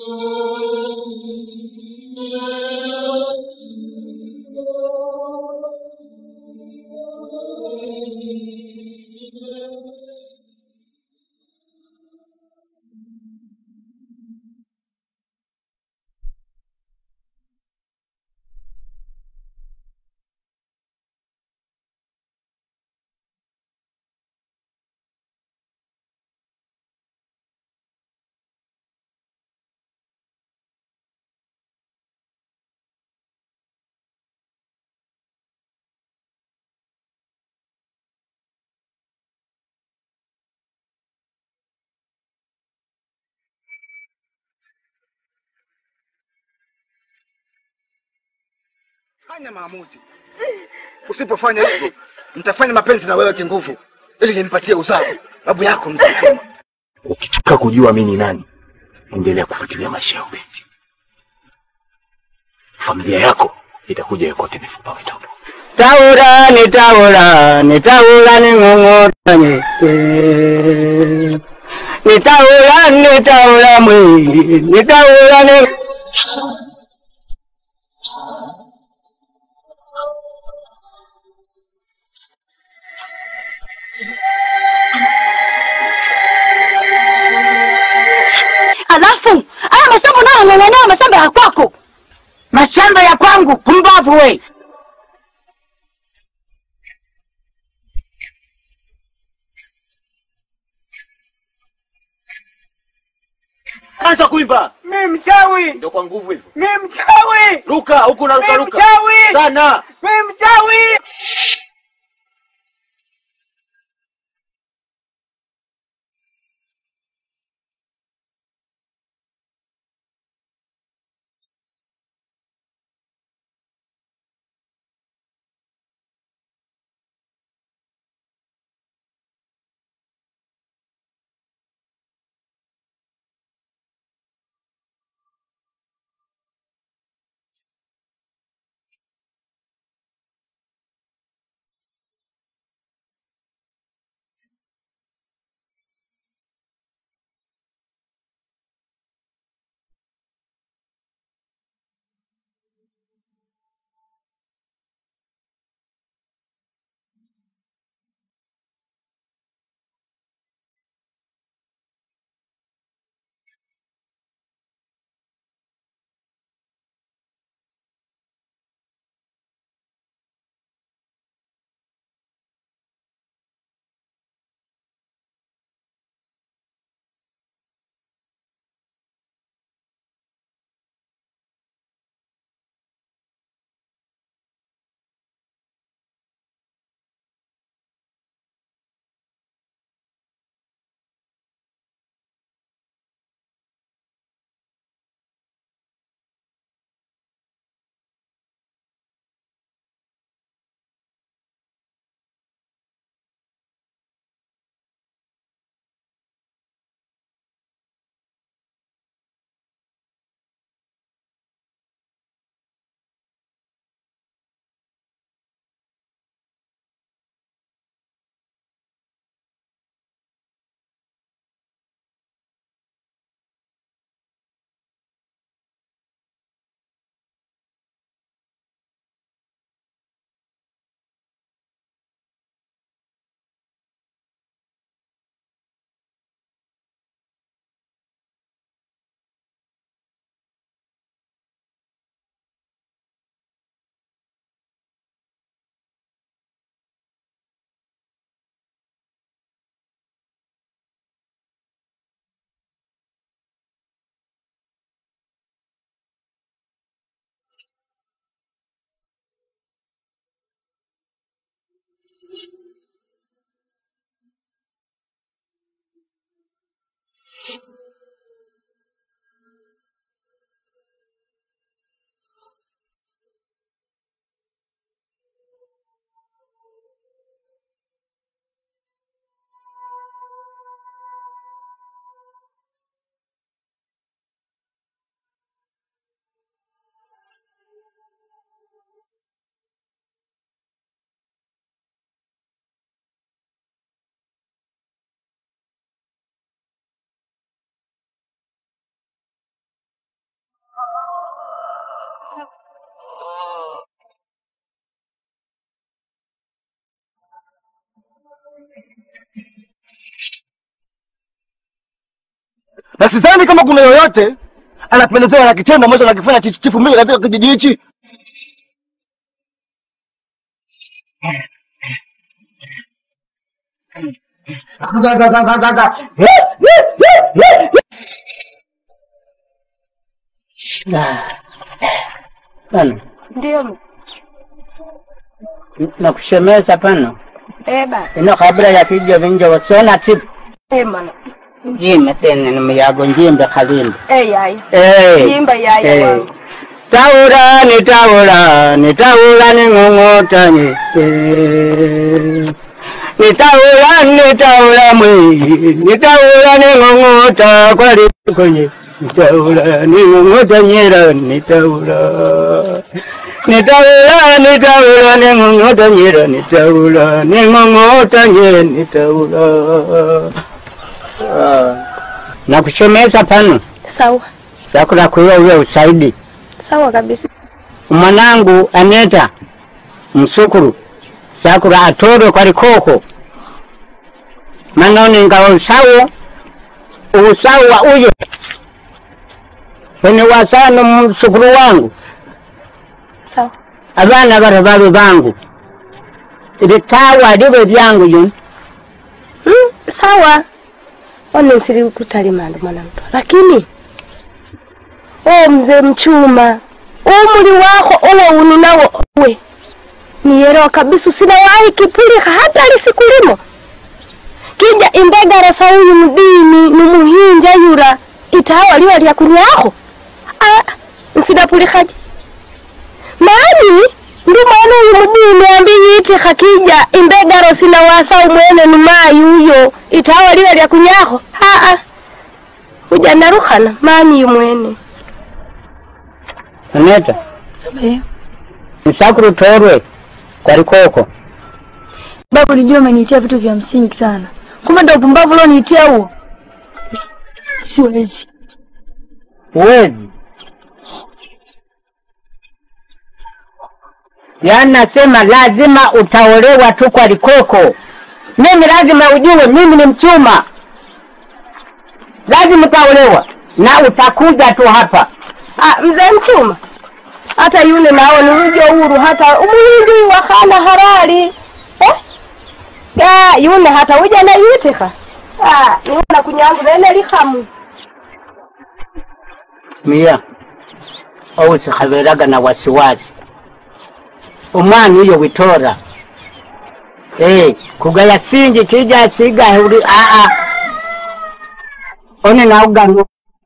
Fanya maamuzi. Usipofanya hivyo, nitafanya mapenzi na wewe kinguvu ili nimpatie uzao babu yako mzee Chuma. Ukitaka kujua mimi ni nani, endelea kufuatilia maisha ya Ubeti. Familia yako itakuja yokote mifupa mitupu. Taura ni taura ni taura ni ng'ong'otanye ni taura ni taura mwingi ni taura ni Alafu haya masomo nayo ng'ang'ania mashamba ya kwako. mashamba ya kwangu, pumbavu we! Anza kuimba. Mi mchawi, Ndio kwa nguvu hivyo. mi mchawi, Ruka huku na ruka mi ruka. mchawi, Sana. mi mchawi. na sidhani kama kuna yoyote anapendezewa na kitendo ambacho anakifanya chichi- chifu mbili katika kijiji hichi. Pano Ndio. nakushemeza pano Eh bana. ino kabla ya kija vinja wasiona tipu Eh mana. njime tene numuyago njimbe kalimbe Eh yai. Eh. Jimba yai Eh. wangu. Taura ni taura ni taura ni ng'ong'ota ni eh. ni taura ni taura mwi ni taura ni ng'ong'ota kwali kwenye ni taura ni ng'ong'ota nyera ni taura ni taura ni taura ni ng'ong'ota nyera ni taura ni ng'ong'ota nye ni taura Ah. nakushomesa pano Sawa. sakula kuiwa uwe usaidi Sawa kabisa. mwanangu Aneta msukuru sakura atoro kwali koko manoni nga usawo usawo wa uye wene wasano msukuru wangu Sawa. abana bara babe bangu litawa libe lyangu yuni Mm, sawa. One nsiri kutalimanda mwanamto. Lakini o mzee mchuma umri wako uwo uninawo we nielewa kabisa usinawahi kipulika hata lisikulimo kija imbegara sauyu mdini numuhinja yura itawa liwa lya kunyako ah, nsidapulikaje mani ndi mwana uyu mudini ambiyitika kija imbegaro sinawasa umwene numayi uyo itawa liwa lya kunyako aa uja narukana mani yumwene Aneta msakuru torwe kwali koko Babu, nilijua umeniitia vitu vya msingi sana, kumbe ndo upumbavu ulioniitia huo. Siwezi. uwezi yaani nasema lazima utaolewa tu kwa likoko mimi lazima ujue mimi ni mchuma lazima utaolewa na utakuja tu hapa Ah, mzee mchuma hata yule nao ni ujo huru hata umuhindi wakana harari eh? ya yule hata uja na yitika ah, niona kunyangu nene likamu mia ousikhaveraga na wasiwasi umwana uyo witora Eh, kugaya sinji kija siga uri aa one naugano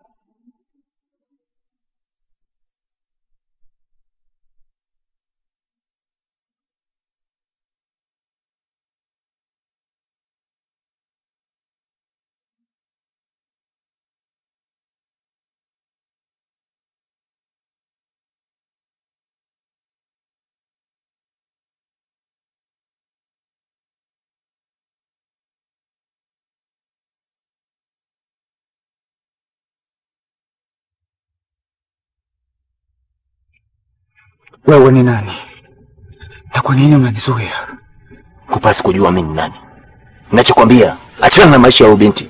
Wewe ni nani na kwa nini unanizuia? Hupasi kujua mimi ni nani. Nachokwambia, achana na maisha ya huyu binti.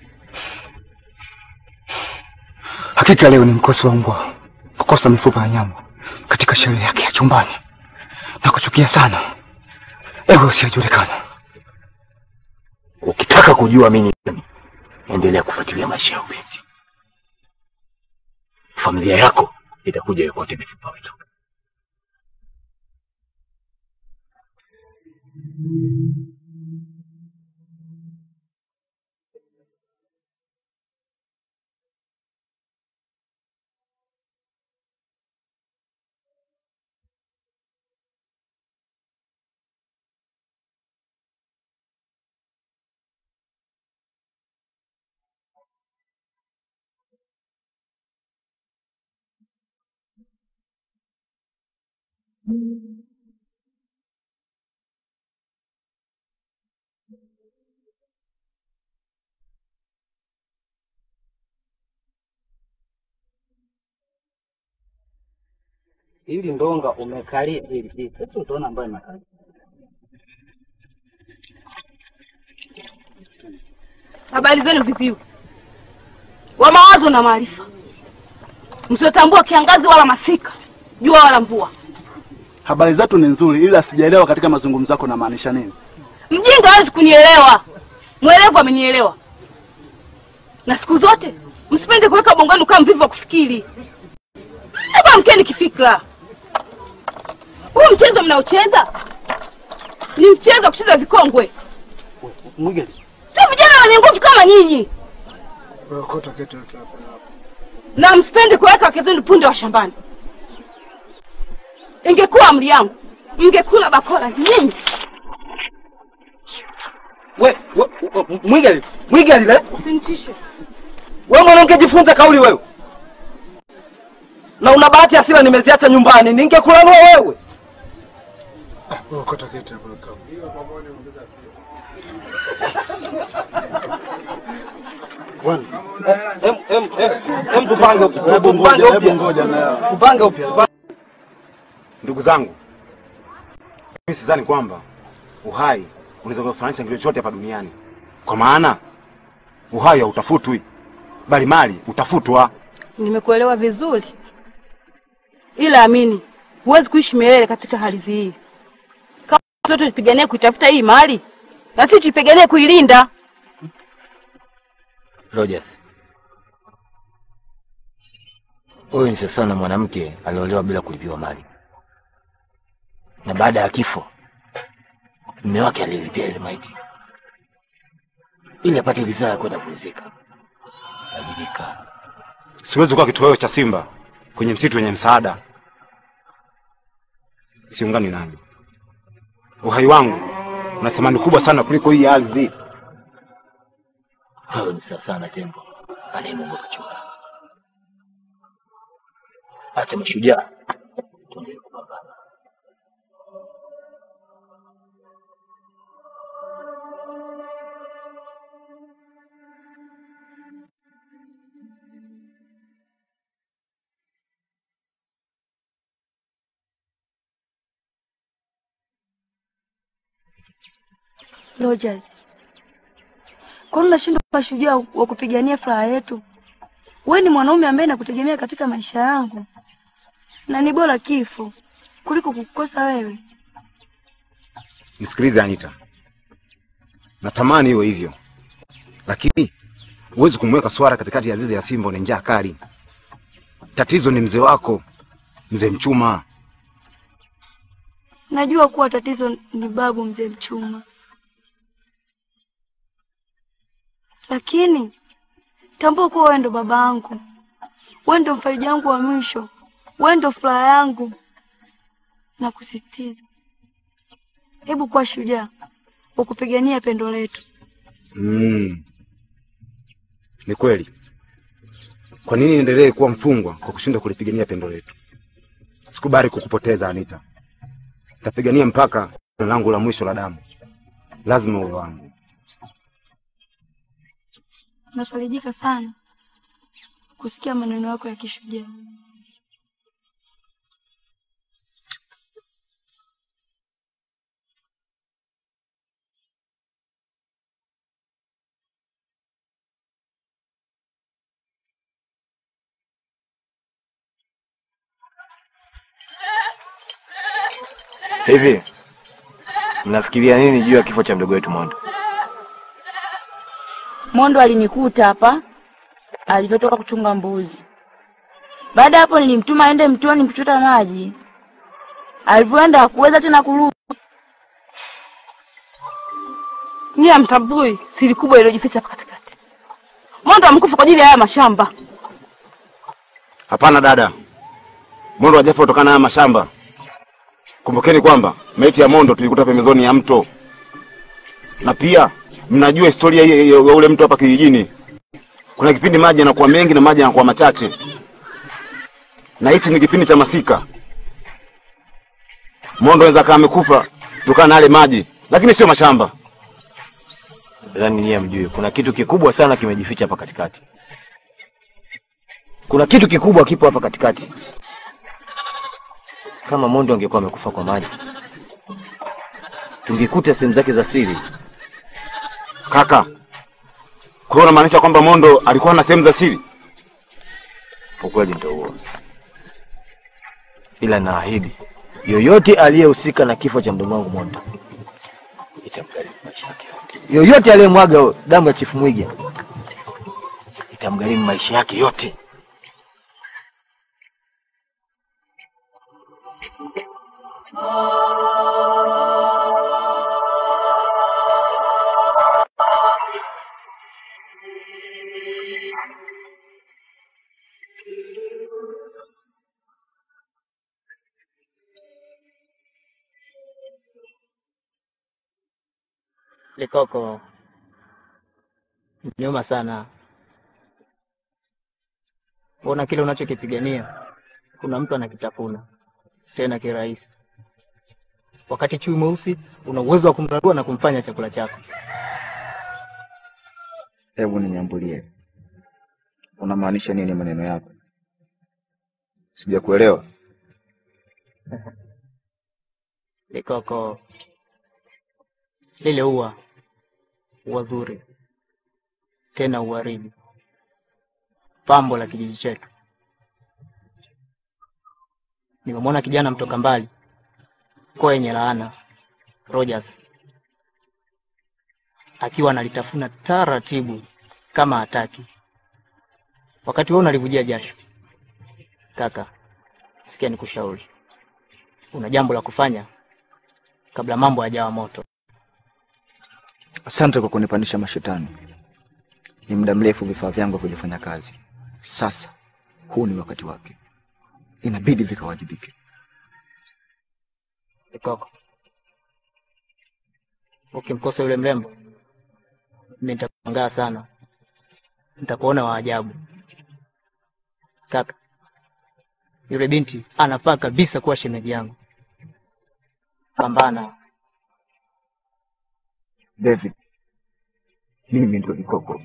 Hakika leo ni mkosi wa mbwa kukosa mifupa ya nyama katika sherehe yake ya chumbani. Nakuchukia sana ewe usiyojulikana. Ukitaka kujua mimi ni nani, endelea kufuatilia maisha ya huyu binti. Familia yako itakuja yokote mifupa wetu. Ili ndonga umekalia hili hili. Sasa utaona ambayo imekalia. Habari zenu viziwi wa mawazo na maarifa, msiotambua kiangazi wala masika, jua wala mvua. Habari zetu ni nzuri, ila sijaelewa katika mazungumzo yako unamaanisha nini? Mjinga hawezi kunielewa, mwelevu amenielewa. Na siku zote msipende kuweka bongani kama mvivu wa kufikiri. Hebu amkeni kifikra. Huu mchezo mnaocheza ni mchezo wa kucheza vikongwe, Mwige. sio vijana wenye nguvu kama nyinyi. na msipende kuweka wake zenu punde wa shambani. Ingekuwa amri yangu, mngekula bakora nyinyi. We, we, we Mwigali, Mwigali le. Usinitishe. Wewe mwanamke jifunze kauli wewe. Na una bahati asila nimeziacha nyumbani, ningekulanua wewe. Bwana, Em em em em tupange upya. hebu Tupange ngoja, hebu upya. ngoja na Tupange upya. tupange- Ndugu zangu, mimi sidhani kwamba uhai unaweza kufananisha kitu chochote hapa duniani, kwa maana uhai hautafutwi, bali mali utafutwa. Nimekuelewa vizuri, ila amini, huwezi kuishi milele katika hali hii. Kama sote tupiganie kuitafuta hii mali, na sisi tupiganie kuilinda. Rogers, huyu ni sasa na mwanamke aliolewa bila kulipiwa mali, na baada ya kifo mume wake alilipia ile maiti ili apate ridhaa ya kwenda kuzika. Ajibika. Siwezi kuwa kitoweo cha simba kwenye msitu wenye msaada. Siungani nanyi. Uhai wangu una thamani kubwa sana kuliko hii ardhi. Wewe ni sasa na tembo anayemunga kachora. Acha mashujaa tuendelee kupambana. Rogers, kwani unashindwa kuwa shujaa wa kupigania furaha yetu? Wewe ni mwanaume ambaye nakutegemea katika maisha yangu, na ni bora kifo kuliko kukukosa wewe. Nisikilize Anita, natamani iwe hivyo, lakini huwezi kumweka swara katikati ya zizi ya simba na njaa kali. Tatizo ni mzee wako, mzee Mchuma. Najua kuwa tatizo ni babu mzee Mchuma, lakini tambua kuwa wewe ndo baba yangu, wewe ndo mfariji wangu wa mwisho, wewe ndo furaha yangu. Na kusisitiza, hebu kuwa shujaa wa kupigania pendo letu. Mm. Ni kweli. Kwa nini niendelee kuwa mfungwa kwa kushindwa kulipigania pendo letu? Sikubali kukupoteza Anita. Tapigania mpaka tone langu la mwisho la damu. Lazima uwe wangu. Nafarijika sana kusikia maneno yako ya kishujaa. Hivi mnafikiria nini juu ya kifo cha mdogo wetu Mondo? Mondo alinikuta hapa alivyotoka kuchunga mbuzi. Baada ya hapo nilimtuma aende mtoni kuchota maji. Alivyoenda hakuweza tena kurudi. Nyie hamtambui siri kubwa iliyojificha hapa katikati. Mondo amekufa kwa ajili ya haya mashamba. Hapana dada. Mondo hajafa kutokana na haya mashamba. Kumbukeni kwamba maiti ya Mondo tulikuta pembezoni ya mto. Na pia mnajua historia ya ya- ya ule mto hapa kijijini. Kuna kipindi maji yanakuwa mengi na maji yanakuwa machache. Na hichi ni kipindi cha masika. Mondo anaweza kama amekufa kutokana na yale maji, lakini sio mashamba. Nadhani nyie mjue kuna kitu kikubwa sana kimejificha hapa katikati. Kuna kitu kikubwa kipo hapa katikati. kama Mondo angekuwa amekufa kwa maji, tungekuta sehemu zake za siri. Kaka, kwa hiyo unamaanisha kwamba Mondo alikuwa na sehemu za siri? Ukweli ndio huo, ila naahidi yoyote aliyehusika na kifo cha mdogo wangu Mondo itamgharimu maisha yake yote. Yoyote aliyemwaga damu ya Chifu Mwiga itamgharimu maisha yake yote. Likoko, nyuma sana. Ona kile unachokipigania, kuna mtu anakitafuna tena kirahisi, wakati chui mweusi una uwezo wa kumrarua na kumfanya chakula chako. Hebu ninyambulie, unamaanisha nini maneno yako? Sijakuelewa. Likoko, lile ua ua zuri tena uwaridi, pambo la kijiji chetu. Nimemwona kijana mtoka mbali kwa yenye laana Rogers akiwa analitafuna taratibu kama hataki, wakati wewe unalivujia jasho. Kaka, sikia nikushauri, una jambo la kufanya kabla mambo hayajawa moto. Asante kwa kunipandisha mashetani. Ni muda mrefu vifaa vyangu havijafanya kazi. Sasa huu ni wakati wake, inabidi vikawajibike. Likoko, ukimkosa yule mrembo, mimi nitakushangaa sana, nitakuona wa ajabu. Kaka, yule binti anafaa kabisa kuwa shemeji yangu. Pambana. David, mimi ndio Likoko.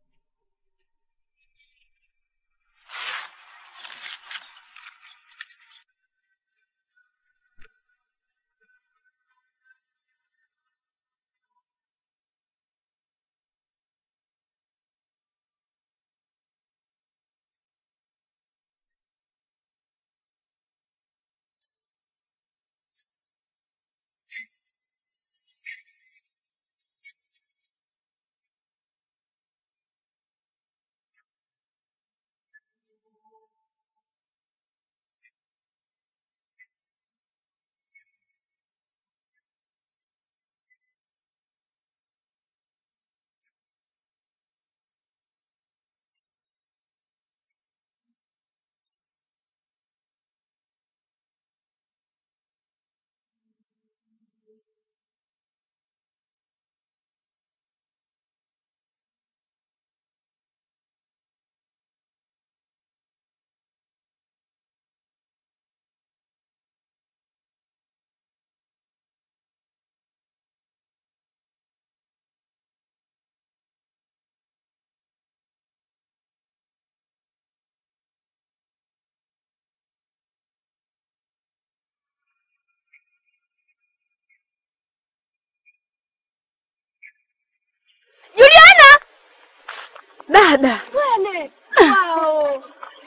Juliana! Dada. Wene. Wow.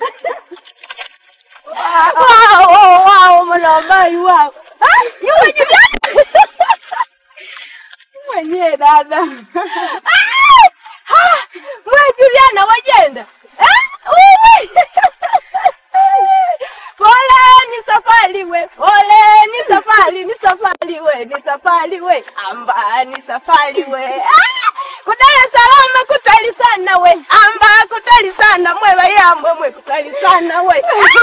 wow, wow, wow, mwanabai wow. Ah, yule Juliana. Mwenyewe dada. Ah! Ah! Mwe Juliana wajenda. Eh? Wewe. Pole ni safari we. Pole ni safari, ni safari we, ni safari we. Amba ni safari we. Ah! Kudala salama kutali sana we. Amba kutali sana mwe bayambwe mwe kutali sana we.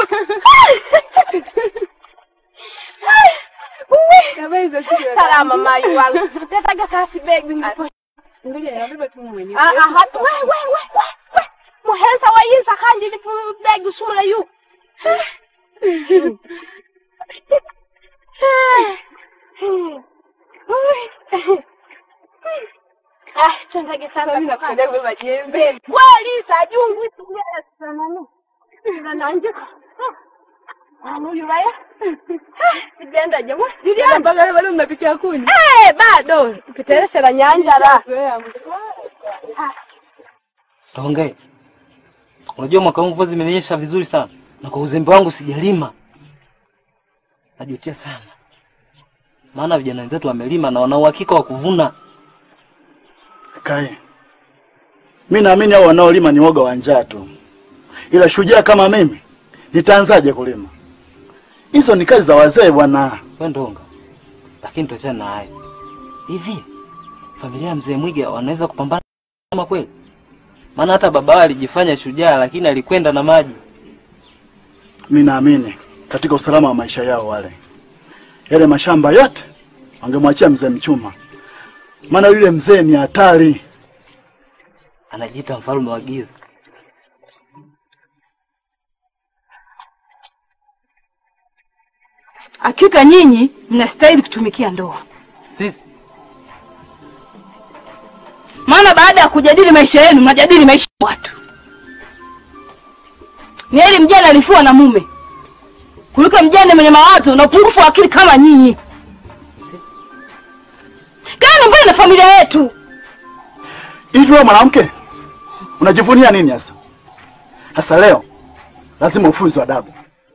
Salama mai wangu. Nataka sasa begi Ngoja nabeba tu mwenyewe. Ah ah hatu we we we we. we. Muhensa wa yinsa kandi ni begi sumula yu. Ah, tunataka sana kuenda kubeba jembe. Kweli tajungu sana nani? Na nanje. Julaya. Sijaenda jamaa. Juliana mpaka leo bado mnapikia kuni. Eh, bado. Pitelesha la nyanja la. Taongee. Unajua mwaka huu mvua zimenyesha vizuri sana, na kwa uzembe wangu sijalima. Najutia sana, maana vijana wenzetu wamelima na wana uhakika wa kuvuna. Kai, mi naamini hao wanaolima ni woga wa njaa tu, ila shujaa kama mimi nitaanzaje kulima? Hizo ni kazi za wazee bwana. We Ndonga, lakini tuachane na hayo. Hivi familia ya mzee Mwiga wanaweza kupambana kama kweli? Maana hata baba wao alijifanya shujaa, lakini alikwenda na maji. Mi naamini katika usalama wa maisha yao wale. Yale mashamba yote wangemwachia mzee Mchuma, maana yule mzee ni hatari. Anajiita mfalme wa giza. Hakika nyinyi mnastahili kutumikia ndoa, Sisi maana baada ya kujadili maisha yenu mnajadili maisha ya watu. Ni heri mjane alifua na mume kuliko mjane mwenye mawazo na upungufu wa akili kama nyinyi. Kaeni mbali na familia yetu. Hivi wewe mwanamke unajivunia nini hasa? Hasa leo lazima ufunzwe adabu.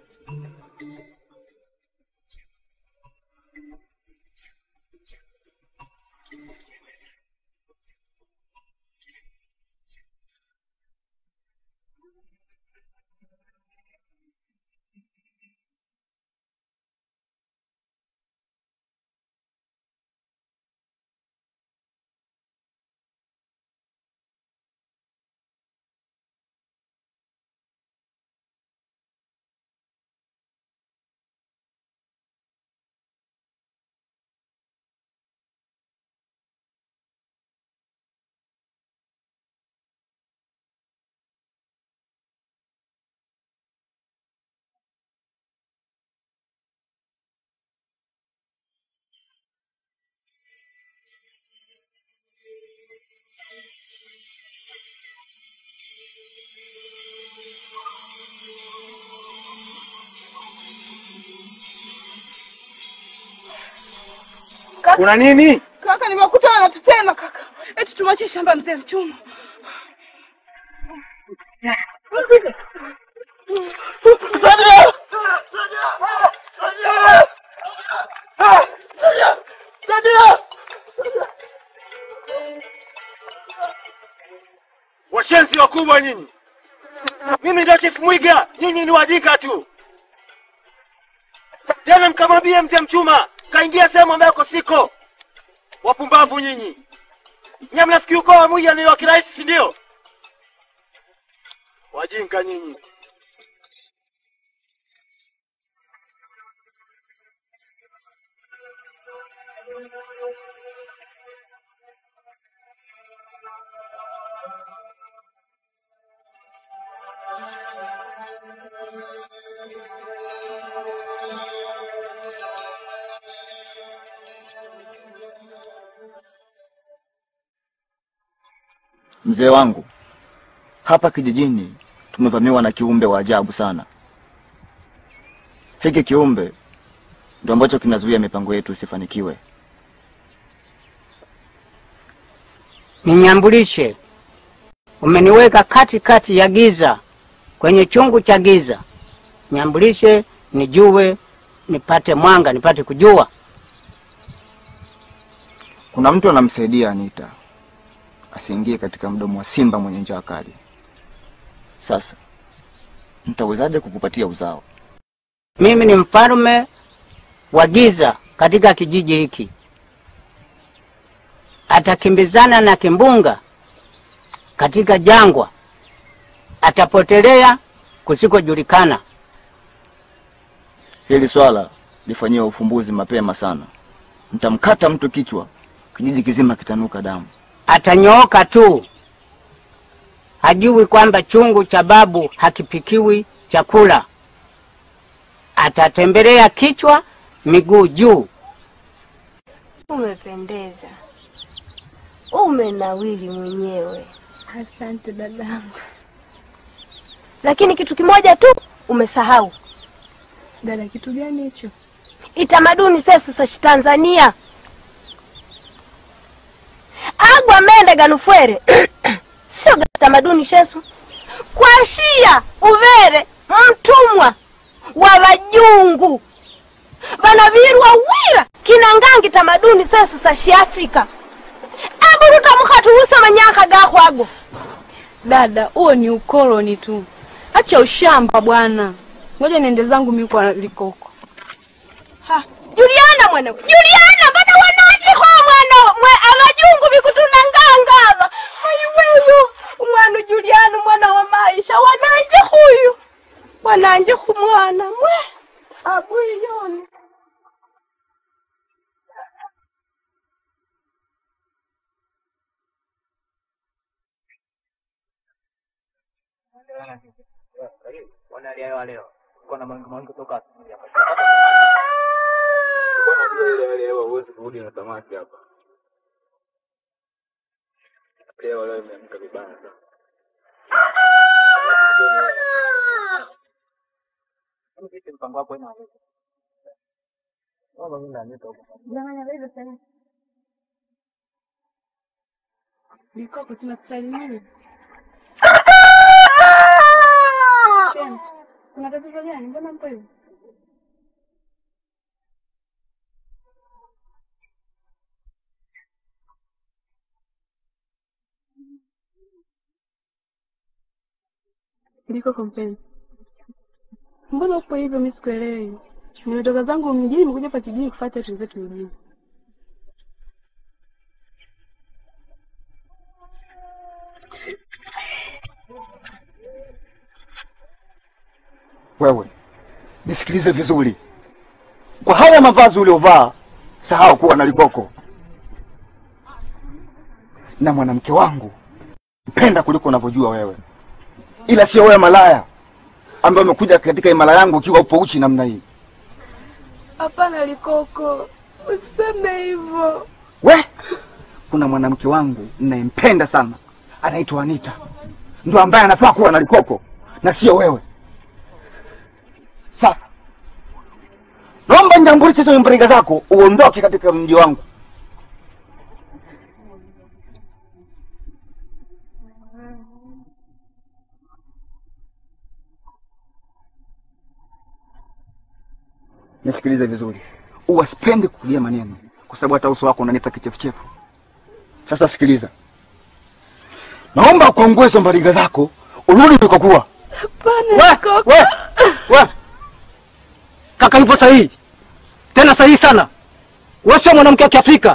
Kuna nini? Kaka, nimekuta wanatutema kaka, eti tumwachie shamba mzee Mchuma. Washenzi wakubwa nyinyi. Mimi ndio Chief Mwiga, nyinyi ni wadika tu. Tena mkamwambie mzee Mchuma kaingia sehemu ambako siko. Wapumbavu nyinyi. Nyinyi mnafikiri ukoo wa Mwiga ni wa kirahisi, si ndio? Wajinga nyinyi. Mzee wangu, hapa kijijini tumevamiwa na kiumbe wa ajabu sana. Hiki kiumbe ndio ambacho kinazuia mipango yetu isifanikiwe. Ninyambulishe, umeniweka kati kati ya giza, kwenye chungu cha giza. Nyambulishe nijue, nipate mwanga, nipate kujua. Kuna mtu anamsaidia Anita asiingie katika mdomo wa simba mwenye njaa kali. Sasa nitawezaje kukupatia uzao? Mimi ni mfalme wa giza katika kijiji hiki. Atakimbizana na kimbunga katika jangwa, atapotelea kusikojulikana. Hili swala lifanyiwe ufumbuzi mapema sana. Nitamkata mtu kichwa, kijiji kizima kitanuka damu. Atanyooka tu, hajui kwamba chungu cha babu hakipikiwi chakula. Atatembelea kichwa miguu juu. Umependeza, umenawili mwenyewe. Asante dadangu. Lakini kitu kimoja tu umesahau, Dada, kitu gani hicho? itamaduni sesu sa Tanzania agwa mende ganufwere sio ga tamaduni shesu kwashia uvere mtumwa wa vajungu vanavirwa wira kinangangi tamaduni sesu sa shiafrika aburuta mukhatuhusa manyaka gakhwago Dada, huo ni ukoloni tu. Acha ushamba bwana. Ngoja niende zangu mimi kwa Likoko. Ha, Juliana mwana Juliana bada wanajikho mwana mwe abajungu bikutunangangara ayiweyo umwana Juliana mwana wa maisha wananje huyu wananje kumwana mwe abuyoni Wanalia leo. Kuna mangu mangu toka asubuhi hapa. Leo leo huwezi kurudi na samaki hapa. Leo leo imeamka vibaya sana. Vipi mpango wako ina? Mama mimi na nito huko. Likoko tunakusalimia. Shem, Kuna tatizo gani? Mbona mpo hivi? Likoko mpenzi. Mbona upo hivyo mimi sikuelewi? Nimetoka zangu mjini nimekuja hapa kijijini kufuata vitu zetu mjini. Wewe nisikilize vizuri, kwa haya mavazi uliovaa, sahau kuwa na Likoko na mwanamke wangu mpenda kuliko unavyojua wewe, ila sio wewe malaya ambaye umekuja katika imara yangu ukiwa upo uchi namna hii. Hapana Likoko, useme hivyo. We, kuna mwanamke wangu ninayempenda sana, anaitwa Anita, ndo ambaye anafaa kuwa na Likoko na sio wewe. Sasa naomba nyambulishe hizo mbriga zako uondoke katika mji wangu. Nisikilize vizuri, uwasipendi kulia maneno, kwa sababu hata uso wako unanipa kichefuchefu. Sasa sikiliza, naomba ukongoe hizo mbariga zako urudi ulikokuwa. Hapana Likoko. We, we. Kaka yupo sahihi, tena sahihi sana. Wewe sio mwanamke wa Kiafrika.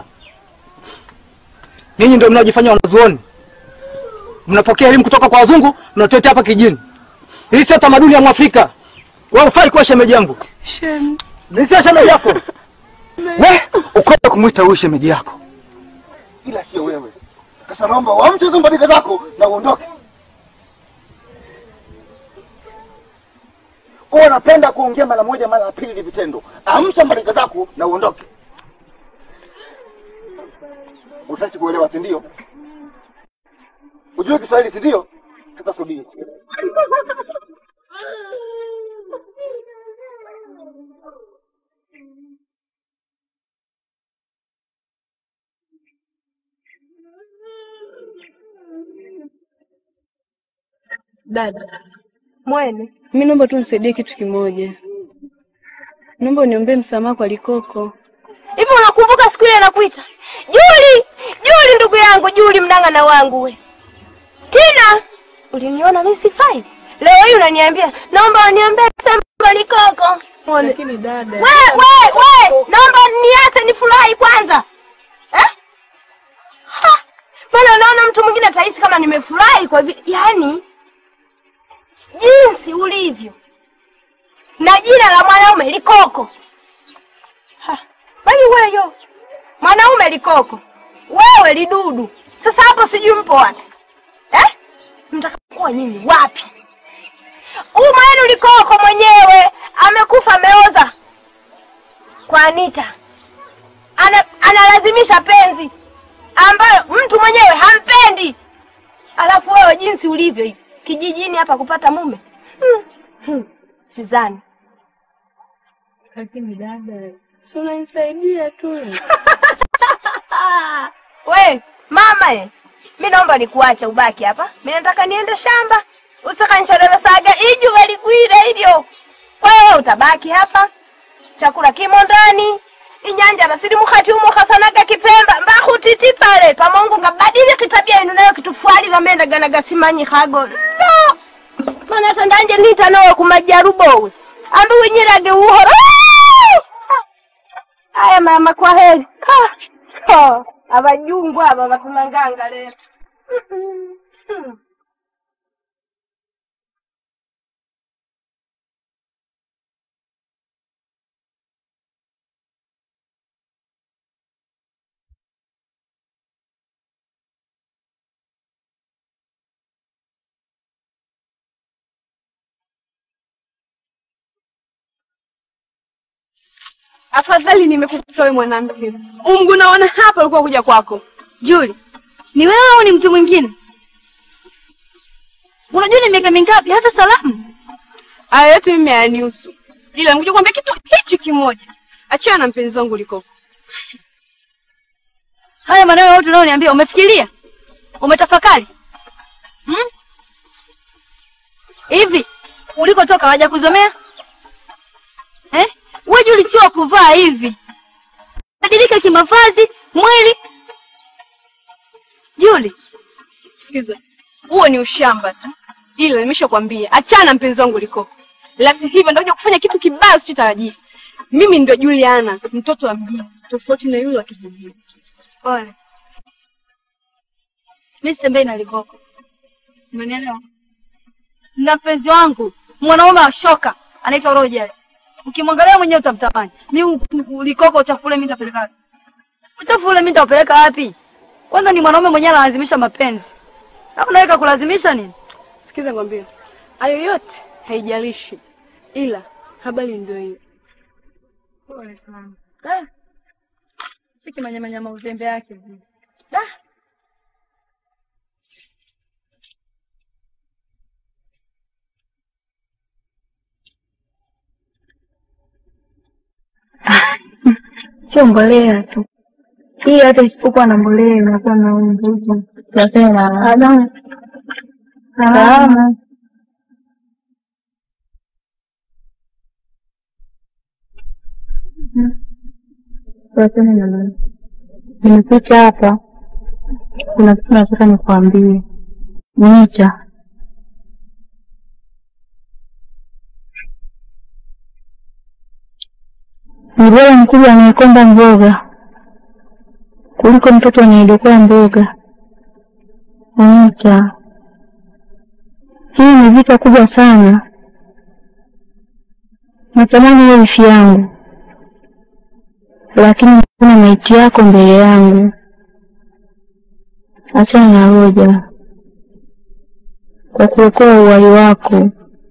Ninyi ndio mnaojifanya wanazuoni, mnapokea elimu kutoka kwa wazungu, mnatuletea hapa kijijini. Hii sio tamaduni ya Mwafrika. Wewe ufai kuwa shemeji yangu, Shem, mimi sio shemeji yako. We, ukwenda kumwita huyu shemeji yako, ila sio wewe. Sasa naomba uamshe hizo mbariga zako na uondoke. Wewe unapenda kuongea mara moja mara ya pili vitendo. Amsha mbariga zako na uondoke. Utaki kuelewa si ndio? Ujue Kiswahili si ndio? Sasa subiri. dada, mwene mimi naomba tu nisaidie kitu kimoja. Naomba uniombee msamaha kwa Likoko. hivi unakumbuka siku ile nakuita Juli Juli ndugu yangu Juli mnang'ana wangu we Tina uliniona mimi sifai leo hii unaniambia naomba uniombee sema Likoko Mwone. Lakini dada, we we we naomba niache nifurahi kwanza eh? Ha! maana naona mtu mwingine atahisi kama nimefurahi kwa vile yani jinsi ulivyo na jina la mwanaume Likoko Ha! bali weyo mwanaume Likoko wewe lidudu sasa hapo sijui mpo wapi eh? mtakakuwa nyinyi wapi huyu mwenu Likoko mwenyewe amekufa ameoza kwa Anita ana, analazimisha penzi ambayo mtu mwenyewe hampendi, alafu wewe jinsi ulivyo hivi kijijini hapa kupata mume hmm. Hmm. Sidhani Lakini dada, si unanisaidia tu. We mama e, mi naomba nikuacha ubaki hapa, mi nataka niende shamba usakanchadalasaga ijuva ligwire ilyo. Kwa hiyo utabaki hapa, chakula kimo ndani inyanja nasiri mukhati umo khasanaga kipemba mbahutiti pale pamongo ngabadili kitabia inu nayo kitufwalila menda gana gasimanyi khago no mana hata ndanje nita nawe kumajarubowe ambi winyirage uhoro aya mama kwa heri ka Ho, abajungu aba batumanganga lero Afadhali nimekukuta wewe mwanamke. Mungu naona hapa alikuwa kuja kwako. Julie, ni wewe au ni mtu mwingine? Unajua ni miaka mingapi hata salamu? Haya yote mimi hayanihusu. Ila ngoja kuambia kitu hichi kimoja. Achana na mpenzi wangu Likoko. Haya maneno yote unayoniambia umefikiria? Umetafakari? Hmm? Hivi ulikotoka waja kuzomea? Eh? Wewe Julie sio wa kuvaa hivi. Badilika kimavazi, mwili. Julie, Sikiza. Huo ni ushamba tu. Ila nimeshakwambia achana na mpenzi wangu Likoko. La si hivyo ndio kufanya kitu kibaya usichotarajia. Mimi ndio Juliana, mtoto wa mjini, tofauti na yule wa kijijini. pole. Mimi sitembei na Likoko. Umenielewa? Na mpenzi wangu, mwanaume wa shoka, anaitwa Rogers. Ukimwangalia mwenyewe utamtamani. Mimi Likoko uchafu ule mimi nitapeleka wapi? Uchafu ule mimi nitapeleka wapi? Kwanza ni mwanaume mwenyewe analazimisha mapenzi. Na unaweka kulazimisha nini? Sikiza ngwambie. Hayo yote haijalishi. Ila habari ndio hiyo. Pole sana. Ah. Cheki manyama nyama uzembe yake. Ah. Sio mbolea tu. Hii hata isipokuwa na mbolea inakuwa na nguvu. Nasema. Salama. Salama. Waseme na nani? Nimekuja hapa, kuna kitu nataka nikuambie. Nita, ni bora mkubwa anayekomba mboga kuliko mtoto anayedokoa mboga. Anita, hii ni vita kubwa sana. Natamani iwe ifi yangu lakini kuna maiti yako mbele yangu. Achana na Roja kwa kuokoa uhai wako.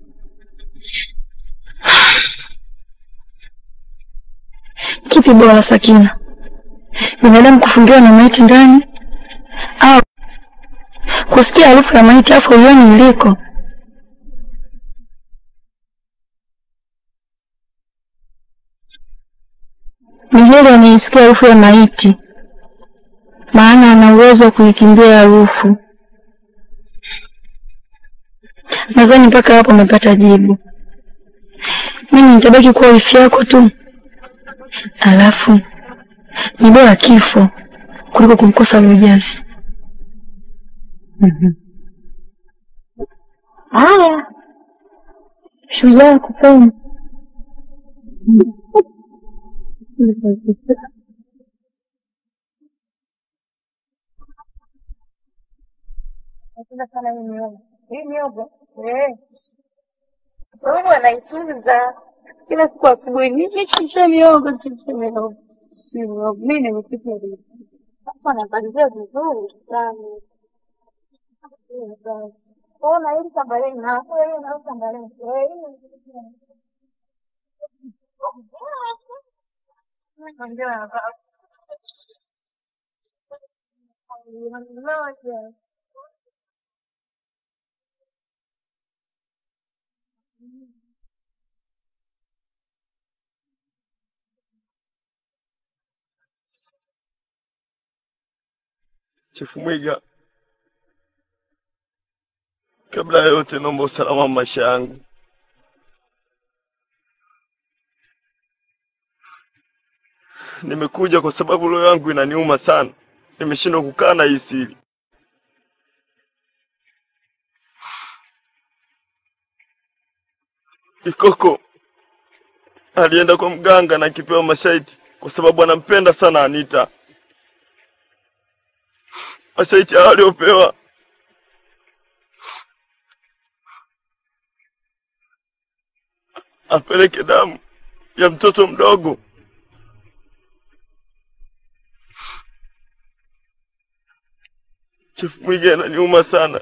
Kipi bora, Sakina? Binadamu kufungiwa na maiti ndani au kusikia harufu ya maiti afu uioni iliko? Ni heri anaisikia harufu ya maiti, maana ana uwezo wa kuikimbia harufu. Nadhani mpaka hapo umepata jibu. Mimi nitabaki kuwa wifi yako tu, alafu ni bora kifo kuliko kumkosa Rogers. Haya, shujaa kupenda Napenda sana hii miogo. Hii miogo eh, sababu anaitunza kila siku asubuhi, nichemshe miogo, nichemshe miogo, si miogo. Mimi nimepika hivi hapa, napalizia vizuri sana. Ona hili tambareni na hiyo na tambareni eh, hii Chifu Mwiga, kabla ya yote naomba usalama wa maisha yangu. Nimekuja kwa sababu roho yangu inaniuma sana, nimeshindwa kukaa na hii siri. Kikoko alienda kwa mganga na akipewa mashaiti kwa sababu anampenda sana Anita. Mashaiti hayo aliyopewa apeleke damu ya mtoto mdogo. Chifu Mwiga ananiuma sana,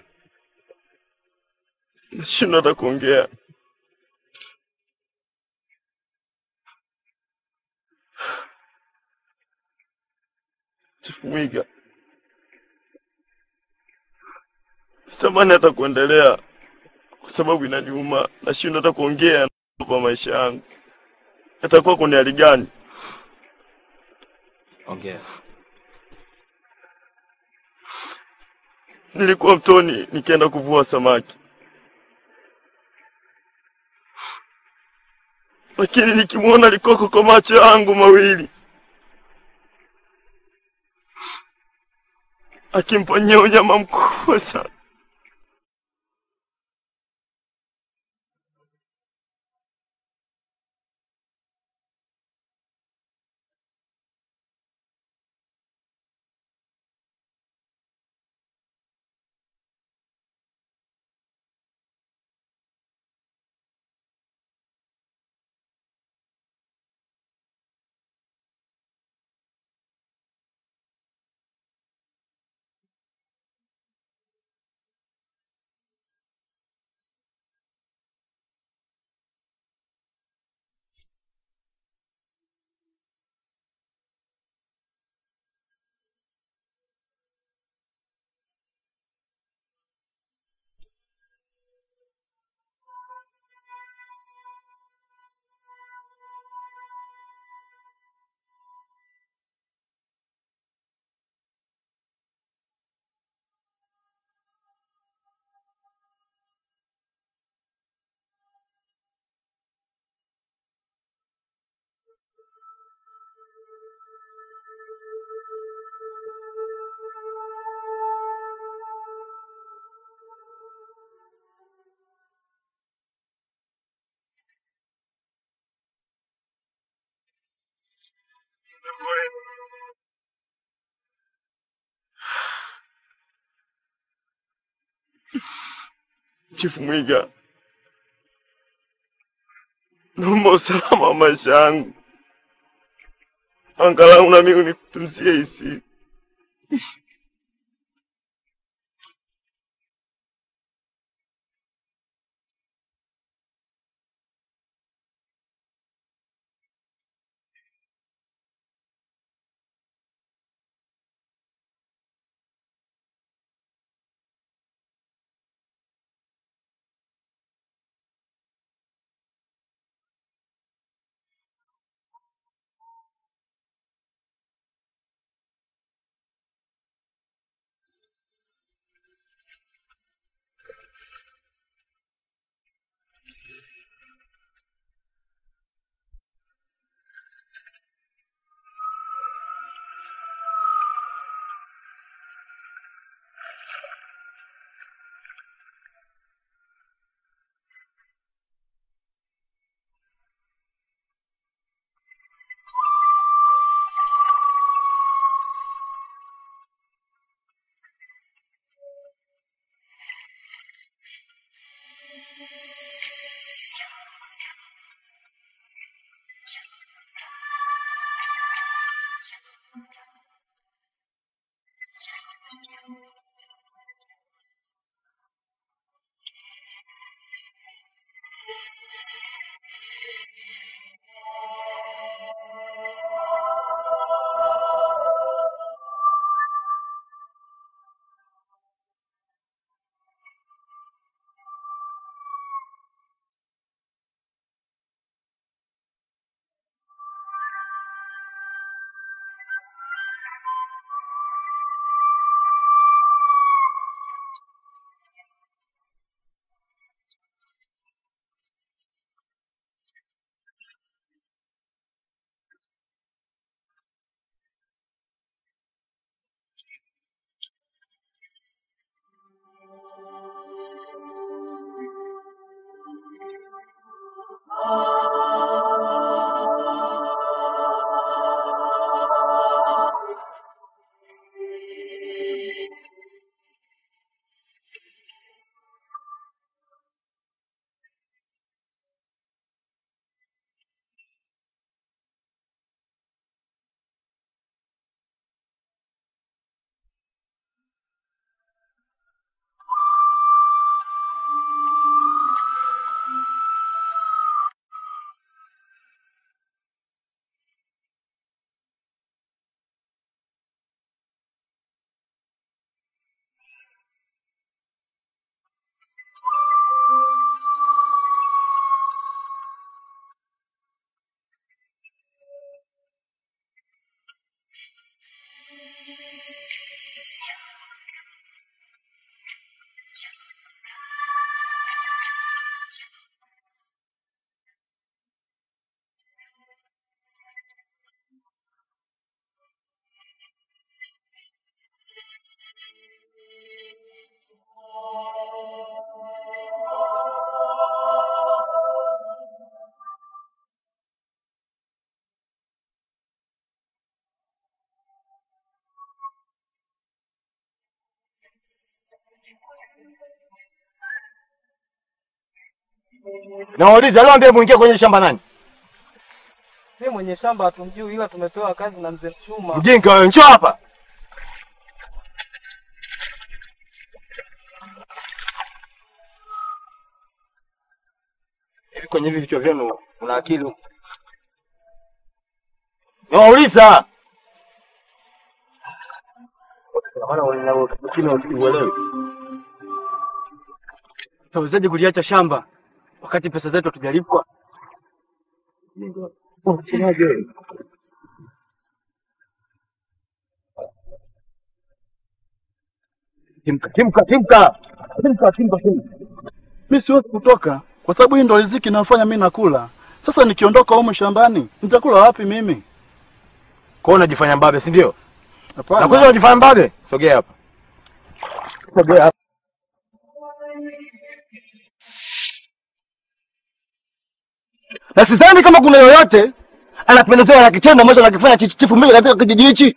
nashindwa hata kuongea. Chifu Mwiga, sitamani hata kuendelea kwa sababu inaniuma, nashindwa hata kuongea kwa maisha yangu. Yatakuwa kwenye hali gani? Ongea. Nilikuwa mtoni nikienda kuvua samaki, lakini nikimwona Likoko kwa macho yangu mawili akimfanyia unyama mkubwa sana, Chifu Mwiga, naomba usalama wa maisha yangu, angalau na mimi unitunzie hii siri. Nawauliza leo ndiye muingia kwenye shamba nani? Mimi mwenye shamba hatumjui, ila tumepewa kazi na mzee Mchuma. Mjinga wewe, njoo hapa. Hivi kwenye hivi vichwa vyenu una akili? Nawauliza. Tutawezaje kuliacha shamba wakati pesa zetu hatujalipwa? Timka, timka, timka. Timka, timka, timka. Mi siwezi kutoka kwa sababu hii ndo riziki inayofanya mi nakula. Sasa nikiondoka humu shambani nitakula wapi mimi? Kwa unajifanya mbabe, si ndio? Hapana. Na kwanza unajifanya mbabe? Sogea hapa. Sogea hapa. na sidhani kama kuna yoyote anapendezewa na kitendo ambacho anakifanya chichi- chifu mimi katika kijiji hichi.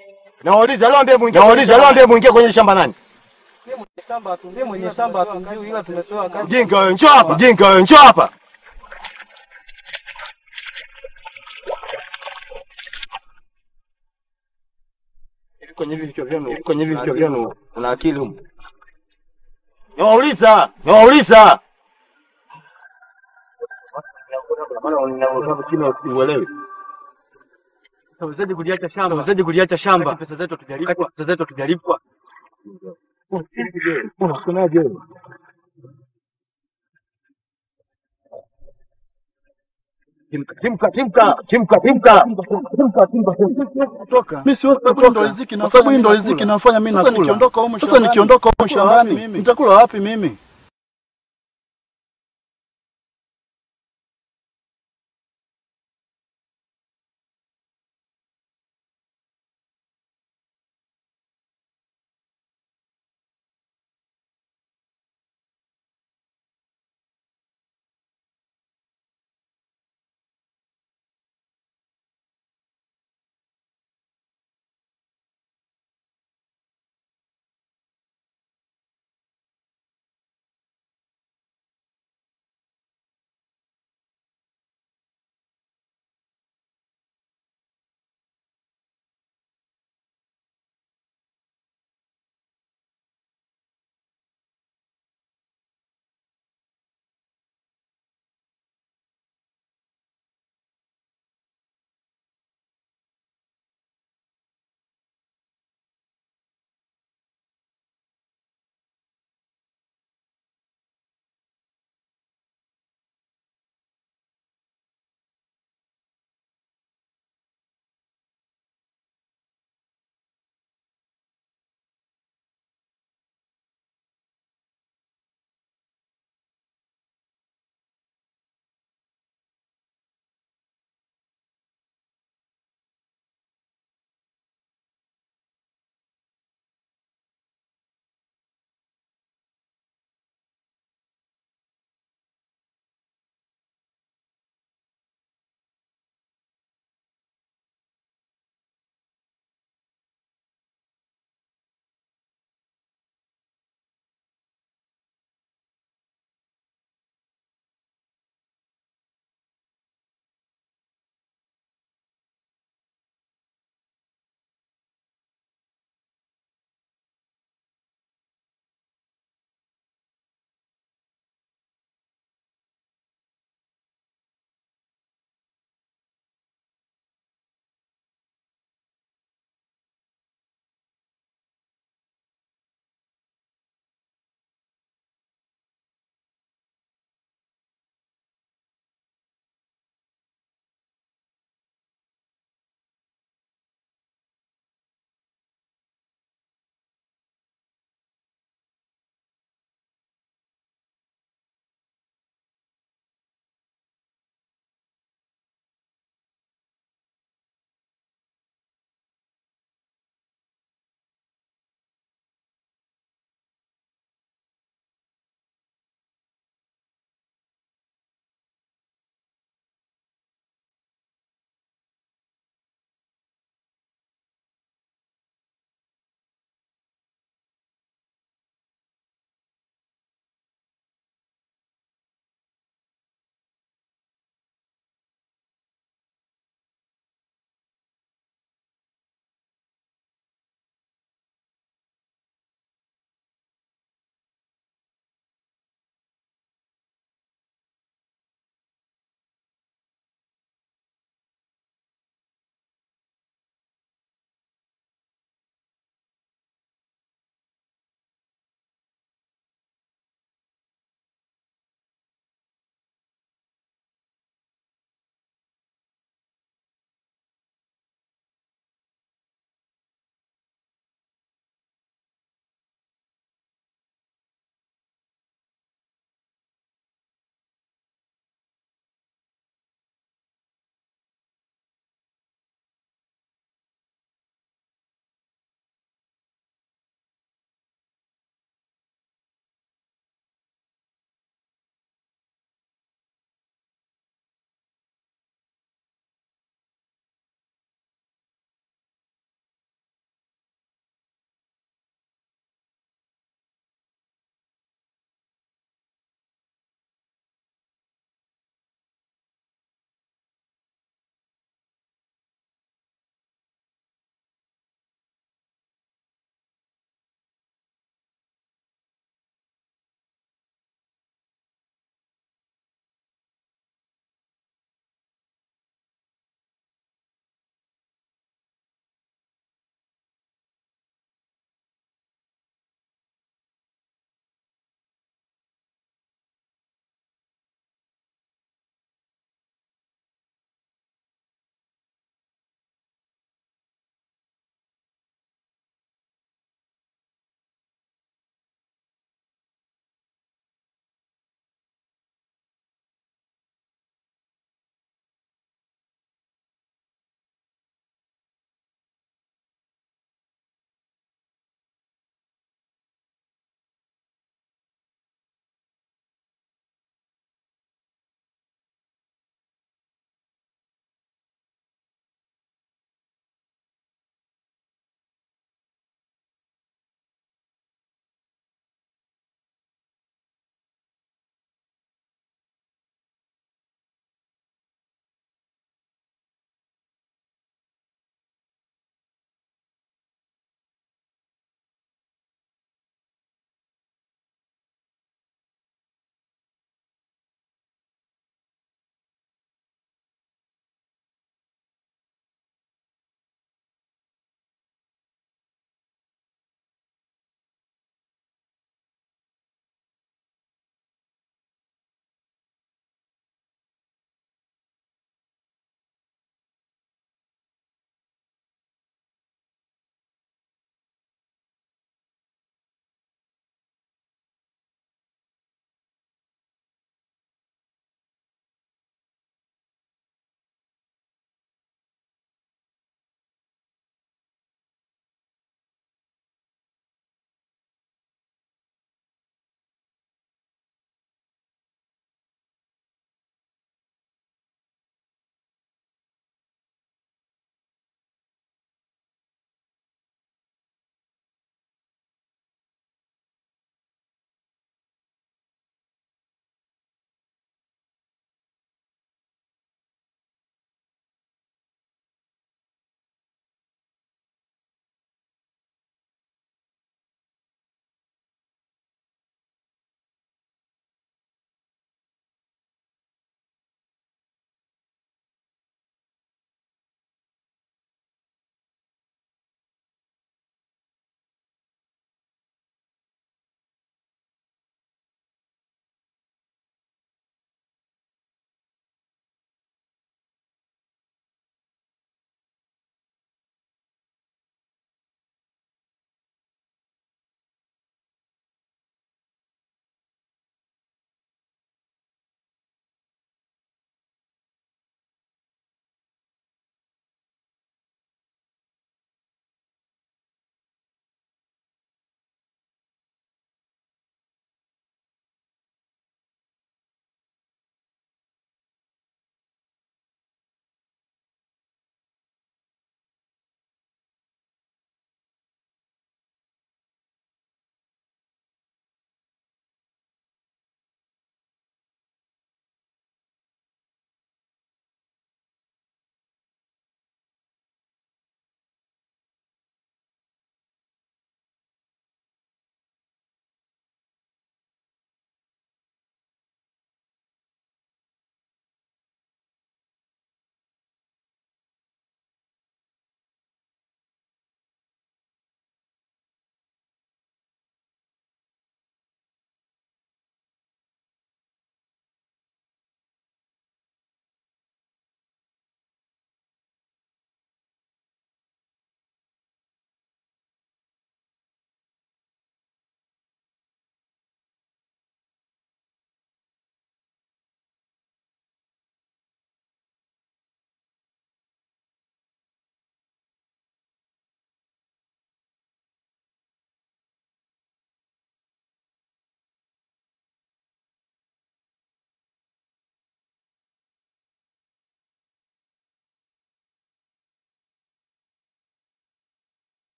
Nawauliza leo ndiye mwingie. Nawauliza leo ndiye mwingie kwenye shamba nani? Ndiye mwenye shamba hatumjui ila tumepewa kazi. Mjinga wewe, njoo hapa. Mjinga wewe, njoo hapa. Hivi kwenye hivi vichwa vyenu, hivi kwenye hivi vichwa vyenu una akili humu? Nawauliza, nawauliza. Uelewi. Utawezaje kuliacha shamba? Utawezaje kuliacha shamba? Pesa zetu hatujalipwa. Pesa zetu hatujalipwa. Unasemaje wewe? Timka, timka, timka, timka, timka. Timka, timka, timka. Mimi siwezi kutoka ndo riziki na sababu hii ndo riziki nafanya mimi Sasa nakula. nikiondoka humu Sasa shambani, nikiondoka humu nitakula wapi shambani mimi? nitakula wapi mimi?